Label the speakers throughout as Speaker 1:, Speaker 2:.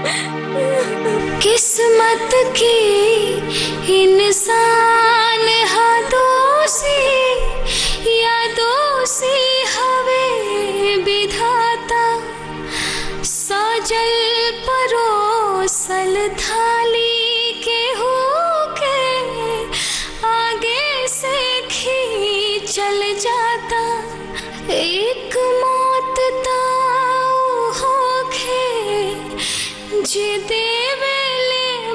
Speaker 1: किस्मत की इंसान हाथों से यादों से हवे विधाता सजल परोसल थाली के होके आगे से खींचल जाता एक मौत ताऊ होखे जे देवेले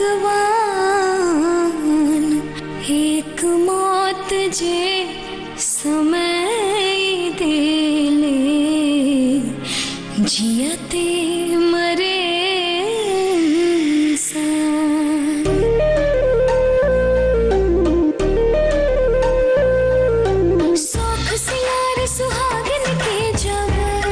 Speaker 1: भगवान एक मौत जे समय देले जियते मरे इंसान। शौख सिंगार सुहागिन के जब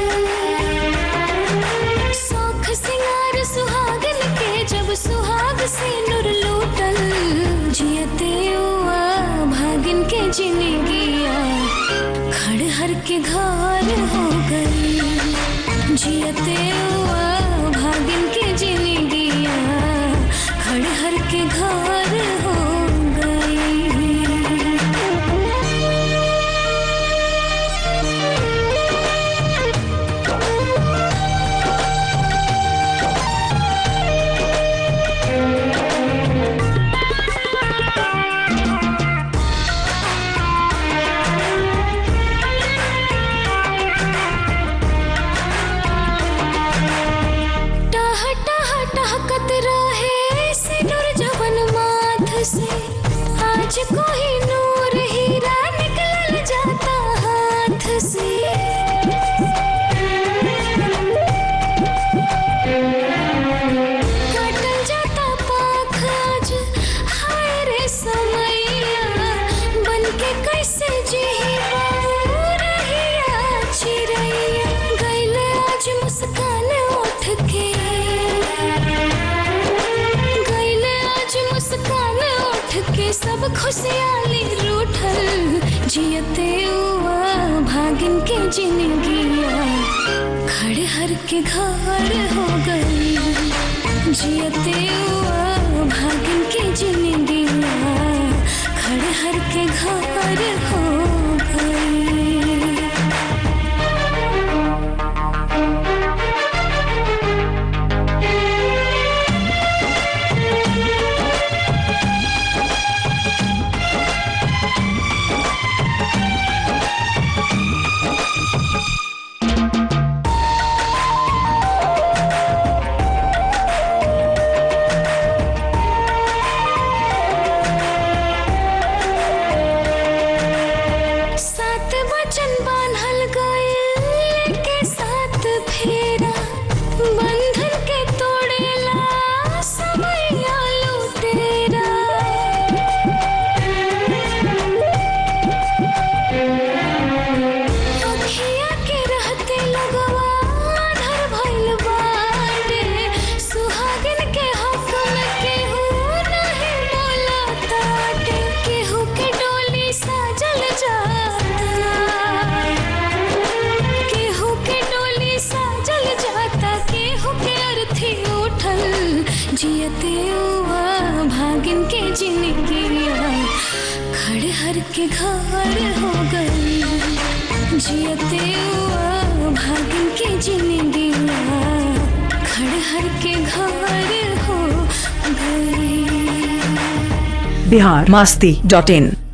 Speaker 1: शौख सिंगार सुहागिन के जब सुहाग से नुर लूटल जियते हुआ भागिन के जिंदगिया खड़हर के घर हो गई जियते हुआ भागिन के जिंदगिया खड़हर के घर हो गई टह टह टहकत रहे सिनुर जवन माथ से आज कोई नूर हीरा निकलल जाता हाथ से कटल जाता पाख आज हाय रे समैया बनके कैसे जीही बाबू रहिया चिड़ैया गैले आज मुस्कान उठ के गैले आज मुस्कान उठ के सब खुशहाली रूठल जियते हुआ भागिन के जिंदगिया खड़हर के घर हो गई जियते हुआ भागिन के जिंदगिया खड़हर के घर हो गई सात वचन बान्हल गए के साथ फेरा बंधन के तोड़ेला समय लुटेरा अखिया के रहते लगवा आधर भइल बाटे सुहागिन के हक में केहू नहीं बोलताटे केहू के डोली साजल जाता केहू के डोली साजल जाता केहू के अर्थी उठल जियते हुआ भागिन के जिंदगिया खड़हर के घर हो गई जियते हुआ भागिन के जिंदगिया खड़हर के घर हो गई
Speaker 2: बिहार मास्ती डॉट इन